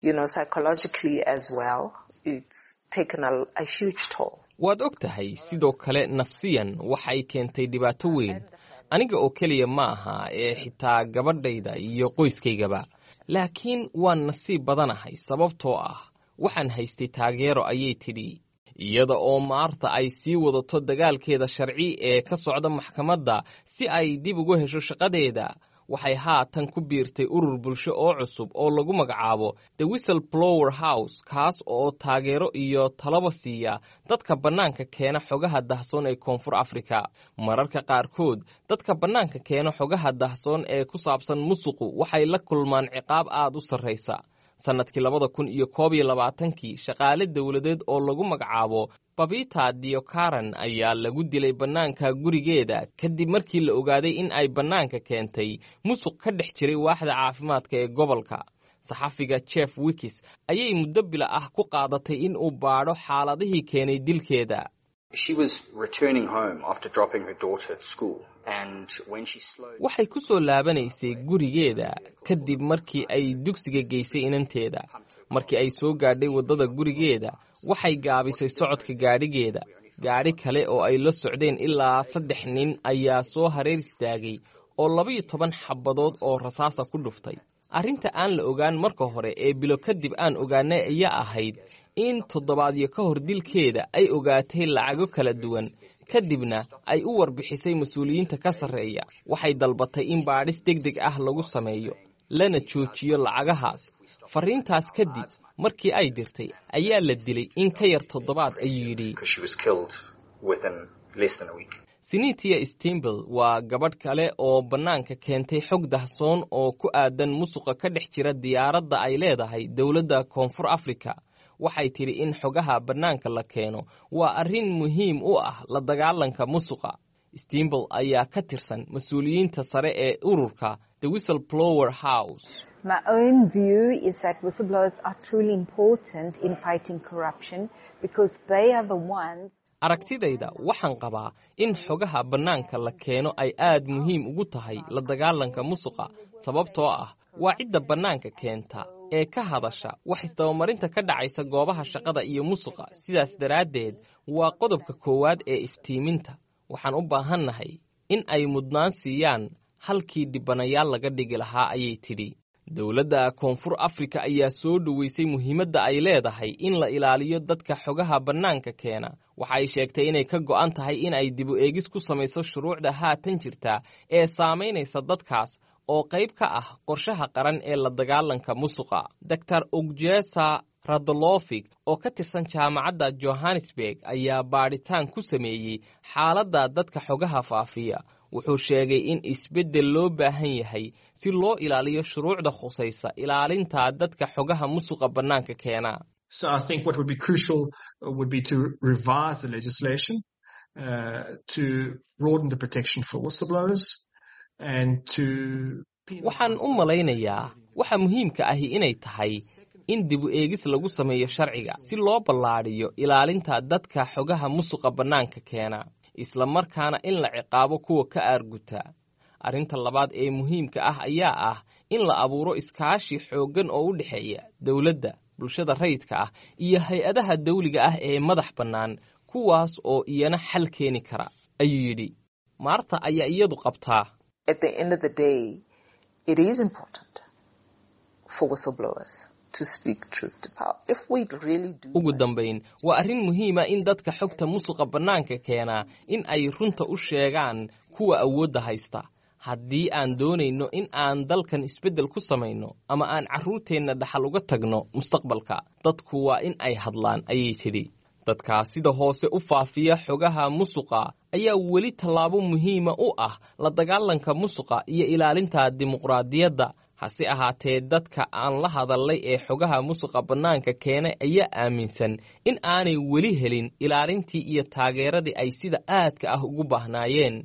waad og tahay sidoo kale nafsiyan waxay keentay dhibaato weyn aniga oo keliya ma aha ee xitaa gabadhayda iyo qoyskaygaba laakiin waan nasiib badanahay sababtoo ah waxaan haystay taageero ayay tidhi iyada oo maarta ay sii wadato dagaalkeeda sharci ee ka socda maxkamadda si ay dib ugu hesho shaqadeeda waxay haatan ku biirtay urur bulsho oo cusub oo lagu magacaabo the whistle blower house kaas oo taageero iyo talaba siiya dadka bannaanka keena xogaha dahsoon ee koonfur afrika mararka qaarkood dadka bannaanka keena xogaha dahsoon ee ku saabsan musuqu waxay la kulmaan ciqaab aad u sarraysa sannadkii labada kun iyo koob iyo labaatankii shaqaale dowladeed oo lagu magacaabo babita diokaran ayaa lagu dilay bannaanka gurigeeda kadib markii la ogaaday in ay bannaanka keentay musuq ka dhex jiray waaxda caafimaadka ee gobolka saxafiga jeff wikis ayay muddo bila ah ku qaadatay in uu baadho xaaladihii keenay dilkeeda waxay ku soo laabanaysay gurigeeda kadib markii ay dugsiga geysay inanteeda markii ay soo gaadhay waddada gurigeeda waxay gaabisay socodka gaadhigeeda gaadhi kale oo ay la socdeen ilaa saddex nin ayaa soo hareer istaagay oo labaiyo toban xabadood oo rasaasa ku dhuftay arrinta aan la ogaan marka hore ee bilo kadib aan ogaanay ayaa ahayd in toddobaadyo ka hor dilkeeda ay ogaatay lacago kala duwan kadibna ay u warbixisay mas-uuliyiinta ka sarreeya waxay dalbatay in baadhis deg deg ah lagu sameeyo lana joojiyo lacagahaas farriintaas kadib markii ay dirtay ayaa la dilay in ka yar toddobaad ayuu yidhi sinitia stembel waa gabadh kale oo bannaanka keentay xog dahsoon oo ku aadan musuqa ka dhex jira diyaaradda ay leedahay dowladda koonfur afrika waxay tidhi in xogaha bannaanka la keeno waa arrin muhiim u ah la dagaalanka musuqa stembel ayaa ka tirsan mas-uuliyiinta sare ee ururka the whistle blower house My own view is that whistleblowers are truly important in fighting corruption because they are the ones aragtidayda waxaan qabaa in xogaha bannaanka la keeno ay aad muhiim ugu tahay la dagaalanka musuqa sababtoo ah waa cidda bannaanka keenta ee ka hadasha wax isdabamarinta ka dhacaysa goobaha shaqada iyo musuqa sidaas daraaddeed waa qodobka koowaad ee iftiiminta waxaan u baahannahay in ay mudnaan siiyaan halkii dhibanayaal laga dhigi lahaa ayay tidhi dowladda koonfur afrika ayaa soo dhoweysay muhiimadda ay leedahay in la ilaaliyo dadka xogaha bannaanka keena waxa ay sheegtay inay ka go'an tahay in ay dibu eegis ku samayso shuruucda haatan jirta ee saamaynaysa dadkaas oo qayb ka ah qorshaha qaran ee la dagaalanka musuqa doctor ogjesa radolofig oo ka tirsan jaamacadda johannesburg ayaa baadhitaan ku sameeyey xaaladda dadka xogaha faafiya wuxuu sheegay in isbeddel loo baahan yahay si loo ilaaliyo shuruucda khusaysa ilaalinta dadka xogaha musuqa bannaanka keena So I think what would be crucial would be to revise the legislation uh, to broaden the protection for whistleblowers and to waxaan u malaynayaa waxa muhiimka ahi inay tahay in dibu eegis lagu sameeyo sharciga si loo ballaadhiyo ilaalinta dadka xogaha musuqa bannaanka keena isla markaana in la ciqaabo kuwa ka aarguta arrinta labaad ee muhiimka ah ayaa ah in la abuuro iskaashi xooggan oo u dhexeeya dowladda bulshada rayidka ah iyo hay-adaha dawliga ah ee madax bannaan kuwaas oo iyana xal keeni kara ayuu yidhi maarta ayaa iyadu qabtaa ugu dambayn waa arrin muhiima in dadka xogta musuqa bannaanka keenaa in ay runta u sheegaan kuwa awoodda haysta haddii aan doonayno in aan dalkan isbeddel ku samayno ama aan carruurteenna dhaxal uga tagno mustaqbalka dadku waa in ay hadlaan ayay tidhi dadkaa sida hoose u faafiya xogaha musuqa ayaa weli tallaabo muhiima u ah la dagaalanka musuqa iyo ilaalinta dimuqraadiyadda hase ahaatee dadka aan la hadallay ee xogaha musuqa bannaanka keenay ayaa aaminsan in aanay weli helin ilaalintii iyo taageeradii ay sida aadka ah ugu baahnaayeen